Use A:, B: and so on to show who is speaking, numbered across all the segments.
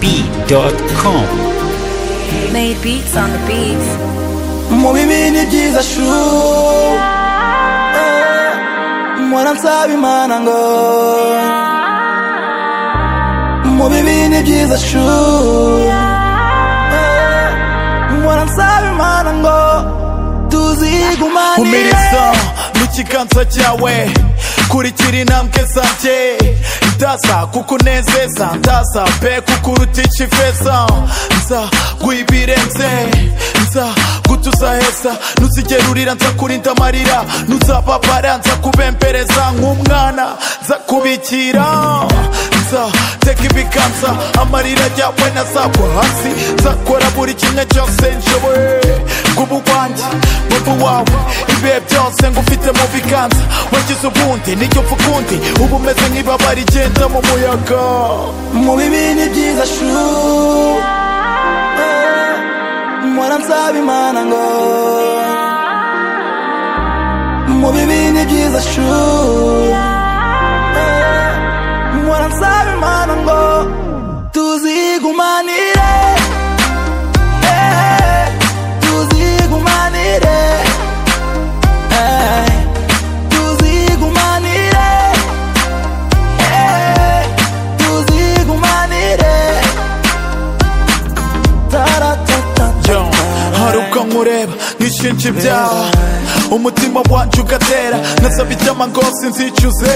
A: DiegoB.com.
B: Made beats on the beats.
C: mu bibi ni byiza shu Eh, mpora nsaba imana ngo mu bibi ni byiza shu Eh, mpora nsaba imana ngo tuzigumanire
D: umirizo n'ikiganza cyawe kurikira intambwe zanjye ndaza kukunezeza ndaza pe kukuruta ikiveza nza guibirenze nza gutuzaheza nuzigerurira nza kurinda amarira nuzababara nza kubembereza nk'umwana nza kubikira nza teka ibiganza amarira yawe nazagwa hasi nzakora buri kimwe cyose nshoboye bw'ubugwanjye bumva wawe ibihe byose ngufite mu biganza wagize ubundi n'icyo mfa ukundi uba umeze nk'ibaba rigenda mu muyaga
C: mu bibi ni byiza shu Eh, mpora nsaba imana ngo mu bibi ni byiza shu Eh, mpora nsaba imana ngo tuzigumanire Eh, tuzigumanire Eh, tuzigumanire Eh, tuzigumanire taratata
D: yo hari ubwo nkureba nk'ishinja ibyaha umutima wanjye ugatera nasaba icyama ngo sinzicuze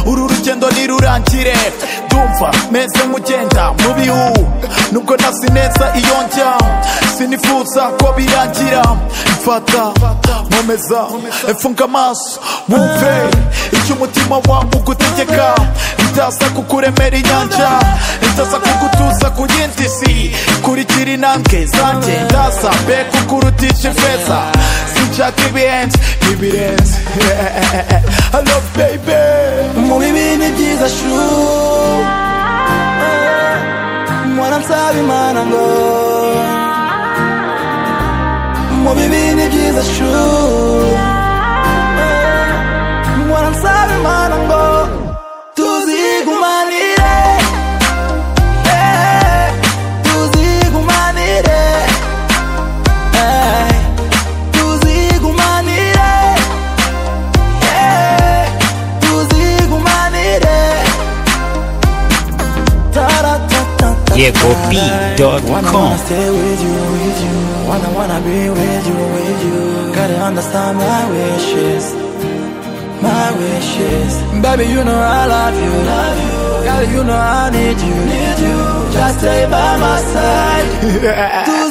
D: uru rugendo nirurangire ndumva meze nk'ugenda mu bihu nubwo nasi neza iyo njya sinifuza ko birangira mfata nkomeza mfunga amaso wumve icyo umutima wawe ugutegeka ndaza kukuremera inyanja ndaza kugutuza ku yindi si kurikira intambwe zanjye ndaza mbe kukurutisha ifeza sinshaka ibihenze ibirenze halo baby
C: mu bibi ni byiza shu Eh, mpora nsaba imana ngo mu bibi ni byiza shu Eh, mpora nsaba imana ngo tuzigumanire Eh, tuzigumanire Eh, tuzigumanire Eh, tuzigumanire Taratata Wanna
A: DiegoB.com.
C: wanna stay with you, with you. Wanna wanna be with you, with you. Gotta understand my wishes, my wishes. Baby, you know I love you, love you. Girl, you know I need you, need you. Just stay by my side. Do